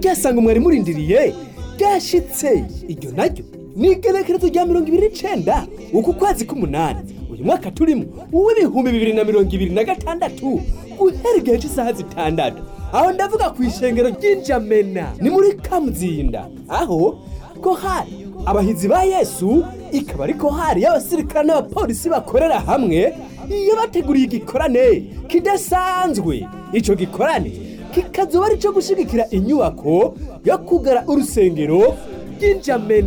ryasanga mwari murindiriye ryashitse iryo naryo ni igenekerezo rya mirongo ibiri n'icenda uku kwezi k'umunani uyu mwaka turimo uw'ibihumbi bibiri na mirongo ibiri na gatandatu guhera igihe cy'isaha zitandatu aho ndavuga ku ishengero ry'injamena ni muri kamuzinda aho kohari abahizi ba yesu ikaba ari kohari y'abasirikare n'abapolisi bakorera hamwe iyo bateguriye igikorane kidasanzwe ico gikorane kikazoba ari ico gushigikira inyubako yo kugara urusengero ry'injamena